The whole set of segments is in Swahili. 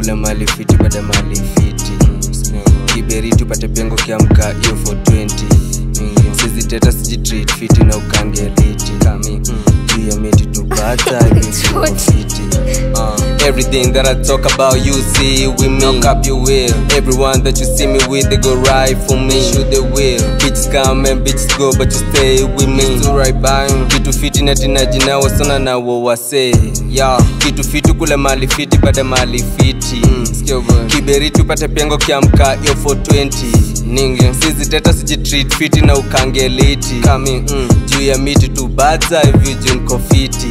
kule mali fiti baada mali fiti kiberi tupate pengo kiamka hiyo 420 sizi teta sijitreat fiti na ukange liti juu ya miti tupata fiti uh, everything that I talk about you see with me knock up your will everyone that you see me with they go right for me shoot they will bitches come and bitches go but you stay with me still right by me kitu fiti na tinaji na wasana na wo wase yeah kitu fiti kule mali fiti baada mali fiti mm. kiberi tupate pengo kiamka hiyo 420 ninge sizi teta sijitreat fiti na ukangeliti kami mm. juu ya miti tu badza hivyo juu niko fiti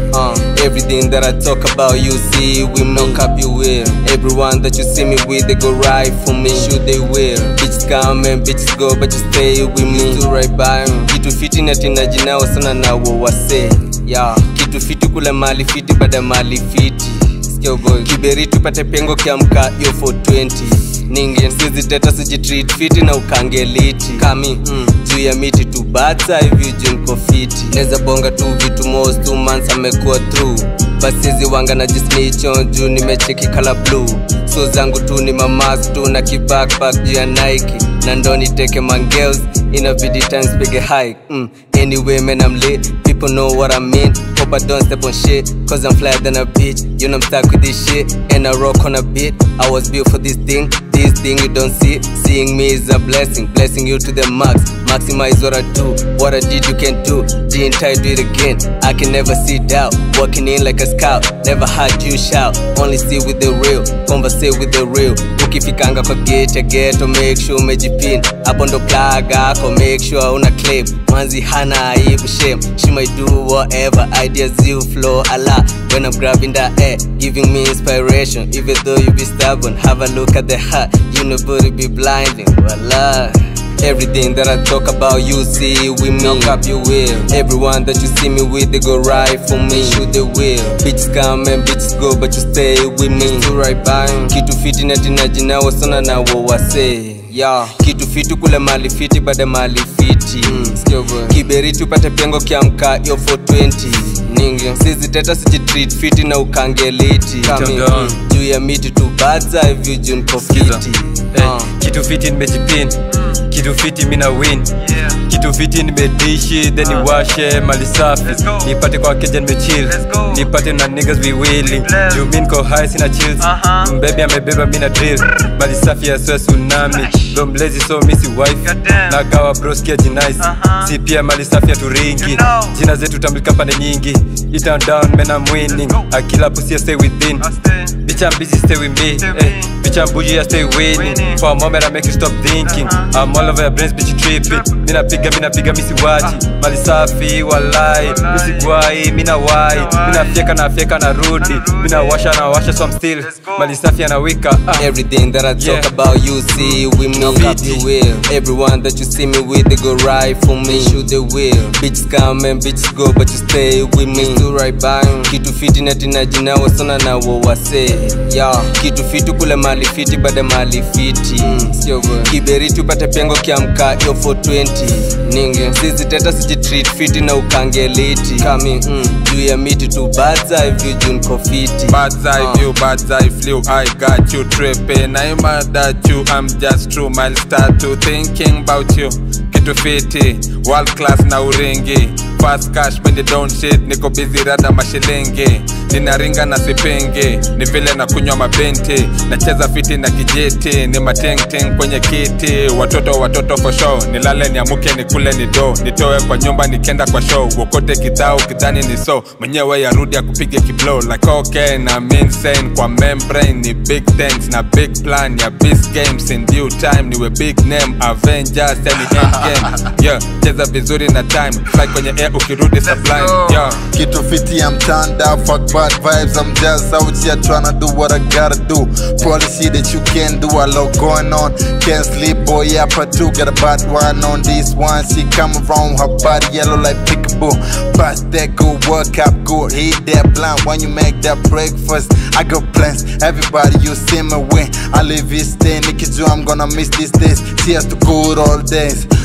uh, everything that I talk about you see with me knock up you will everyone that you see me with they go right for me shoot they will bitches come and bitches go but you stay with me still right by me kitu fiti na tinaji nao sana na wo wase yeah kitu fiti kule mali fiti baada mali fiti Yo boy. kiberi tupate pengo kiamka hiyo 420 ninge sizi teta sijitreat fiti na ukangeliti kami mm. juu ya miti tu bata hivyo juu niko fiti neza bonga tu vitu most two months amekuwa through basizi wanga na jismicho juu nimecheki kala blue so zangu tu ni mamas tu na kibackpack juu ya nike na ndo niteke mangels inabidi times pige hike mm. anyway man I'm lit people know what I mean hope I don't step on shit cause I'm flyer than a bitch you know I'm stuck with this shit and I rock on a beat I was built for this thing this thing you don't see seeing me is a blessing blessing you to the max maximize what I do what I did you can do didn't try to do it again I can never see doubt walking in like a scout never had you shout only see with the real conversate with the real ukifikanga kwa gate ya ghetto make sure umejipin hapo ndo plug ako make sure una claim manzi hana aibu shame she might do whatever ideas you flow a lot when I'm grabbing that air giving me inspiration even though you be stubborn have a look at the heart you know booty be blinding voila Everything that I talk about, you see with me. Knock up your will. Everyone that you see me with, they go right for me. Shoot the will. Bitches come and bitches go, but you stay with me. Still right by me. Kitu fiti na tinaji na wasana na wo wase. Yeah. Kitu fiti kule mali fiti baada mali fiti. Mm. Kiberi tupate pengo kiamka hiyo 420 ninge sizi teta sijitreat fiti na ukangeliti Kami, Chonga. mm, juu ya miti tu badza hivyo juu niko Sikiza. fiti Eh, Uh. kitu fiti nimejipin kitu fiti mina win kitu fiti nimedishi then niwashe mali safi nipate kwa keja nimechill nipate na niggas be willing juu mi niko high sina chills mbebi amebeba mina drill mali safi ya swe tsunami ndo mlezi so misi wife nagawa broskia jinais si pia mali safi ya turingi jina zetu tamlika pande nyingi itan down men I'm winning akila pussy I stay within bitch I'm busy stay with me eh. bitch I'm bougie I stay winning for a moment I make you stop thinking I'm all over your brains bitch you tripping mina piga mina piga misi wachi mali safi walai misi gwai mina wai mina fyeka na fyeka na rudi mina washa na washa so I'm still mali safi anawika ah. Everything that I talk Yeah. about, you see with me. Knock up your will. Everyone that you see me with, they go right for me. Shoot the will. Bitches come and bitches go, but you stay with me. Still right by me. Kitu fiti na tinaji na wasana na wo wase. Yeah. Kitu fiti kule mali fiti baada mali fiti. Kiberi tupate pengo kiamka hiyo 420. Ninge sizi teta sijitreat fiti na ukangeliti. Kami mm, juu ya miti tu badza hivyo juu niko fiti. Bird's eye view, bird's eye flew. I got you tripping. I'm mad at you. I'm just true. I'll start to thinking about you. Kitu fiti, world class na uringi. Fast cash when they don't shit. Niko busy rada mashilingi. Ninaringa na sipingi. Ni vile na kunywa mabenti. Nacheza fiti na kijiti. Ni matengteng kwenye kiti. Watoto watoto for show. Nilale niamuke nikule ni do. Nitoe kwa nyumba nikienda kwa show. Wokote kidhao kidhani ni so. Mwenyewe yarudi akupige kiblow like okay na insane kwa membrane ni big things na big plan ya big games in due time niwe big name Avengers yani end game yeah cheza vizuri na time fly kwenye air ukirudi sublime yeah Kitu fiti, I'm turned up, fuck bad vibes. I'm just out here tryna do what I gotta do. Policy that you can do, a lot going on. Can't sleep, boy, yeah, part two. Got a bad one on this one. See, come around, her body yellow like peekaboo. Bust that good, work up good, hit that blunt when you make that breakfast. I got plans, everybody, you see me win. I live this day, Nicky Joe, I'm gonna miss these days. See us to good old days.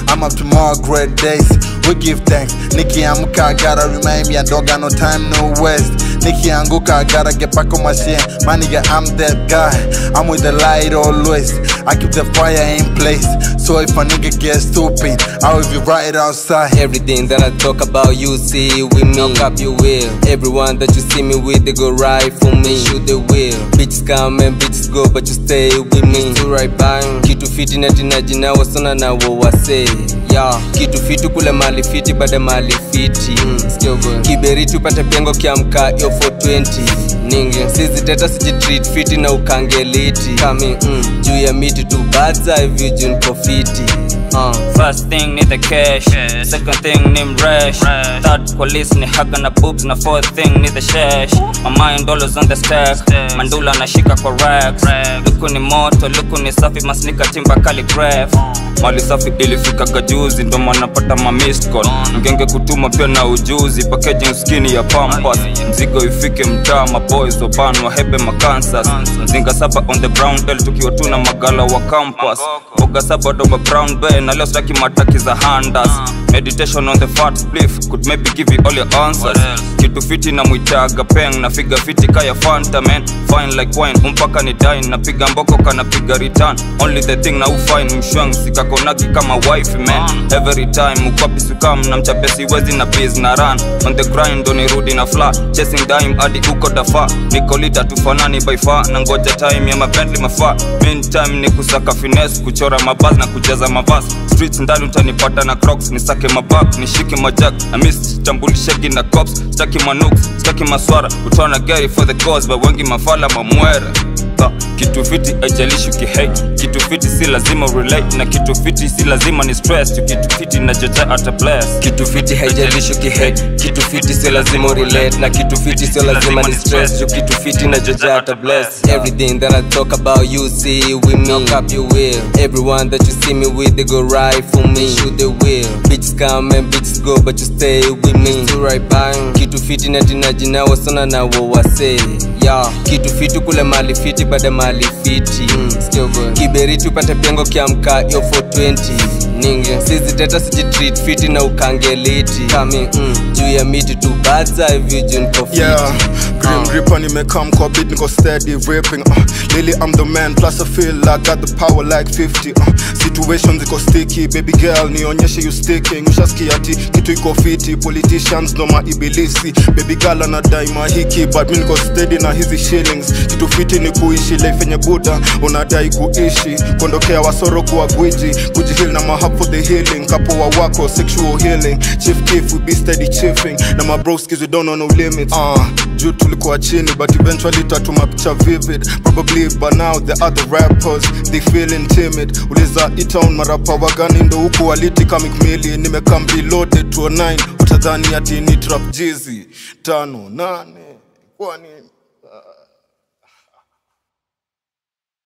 I'm up to more great days. We give thanks. Nikiamka, I gotta remind me I don't got no time, no waste. Nikianguka, I gotta get back on my shit. My nigga, I'm that guy. I'm with the light always. I keep the fire in place. So if a nigga gets stupid, I will be right outside. Everything that I talk about, you see with me. Knock up your will. Everyone that you see me with, they go right for me. Shoot the will. Bitches come and bitches go, but you stay with me. Still right by kitu fiti na tinajina wasona na wo wase yeah. kitu fiti kule mali fiti bada mali fiti mm. kiberiti upate pengo kiamka yo 420 ninge siziteta sijitreat fiti na ukangeliti kami mm. juu ya miti tu badza hivyo juu niko fiti uh. First thing need the cash, second thing need rash, third police ni haga na boobs na fourth thing need the shash. My mind dollars on the stack, mandula nashika kwa racks. Luku ni moto, luku ni safi, masnika timba calligraph. Mali safi ilifika gajuzi, ndo maana napata ma missed call. Mgenge kutuma pia na ujuzi, packaging skinny ya pampas. Mzigo ifike mtaa, maboys wabanwa hebe makansas. Mzinga saba on the brown belt, tukiwa tuna magala wa campus. Boga saba doba brown bay, na leo staki mataki za handas. Meditation on the fat spliff, could maybe give you all your answers. Kitu fiti na mwitaga peng, na figa fiti kaya fanta man. Fine like wine, umpaka ni dine, napiga mboko kana piga return. Only the thing na ufine mshwang, sikakonagi kama wife man. Every time ukwapi sukam, na mchape siwezi na biz na run. On the grind, ndo nirudi na fla. Chasing dime hadi uko dafa. Niko lita tufanani by far, na ngoja time ya mabentli mafaa. Meantime ni kusaka finesse, kuchora mabaz na kujaza mavas. Streets ndani utanipata na crocs, nisake mabak, nishike majak. Na miss tambulishegi na cops, staki manuks, staki maswara. Utwana gari for the cause, but wengi mafala mamwere. Ah, kitu fiti aijalishi ukihate kitu fiti si lazima relate na kitu fiti si lazima ni stress tu kitu fiti na joja ata bless kitu fiti haijalishi ukihate kitu fiti sio lazima urelate na kitu fiti sio lazima ni stress juu kitu fiti na joja hata bless everything that I talk about you see with me knock up your will everyone that you see me with they go right for me shoot the will bitches come and bitches go but you stay with me still right by kitu fiti na tinajina wasona na wo wase yeah. kitu fiti kule mali fiti bada mali fiti mm. kiberiti upate pengo kiamka yo 420 ninge siziteta sijitreat fiti na ukangeliti kami mm. juu ya miti tu badza hivyo juu niko fiti Yeah, Grim Reaper nimekam kwa beat niko steady ripping uh, Lily I'm the man plus I feel I got the power like 50 uh, Situations iko sticky baby girl nionyeshe you sticking Ushasikia ati kitu iko fiti politicians no maibilisi Baby girl anadai mahiki but mi niko steady na hizi shillings Kitu fiti ni kuishi life yenye buda unadai kuishi Kuondokea wasoro kuwa gwiji kujihil na mahab for the healing Kapoa wako sexual healing Chief Keef we be steady chiefing Na my broskis we don't know no limits uh, juu tulikuwa chini but eventually tatuma picha vivid probably by now the other rappers they feeling timid uliza itown marapa wagani ndo huku waliti kamikmili nimekam reloaded to a 9 utadhani ati ni trap jizi tano nane kwani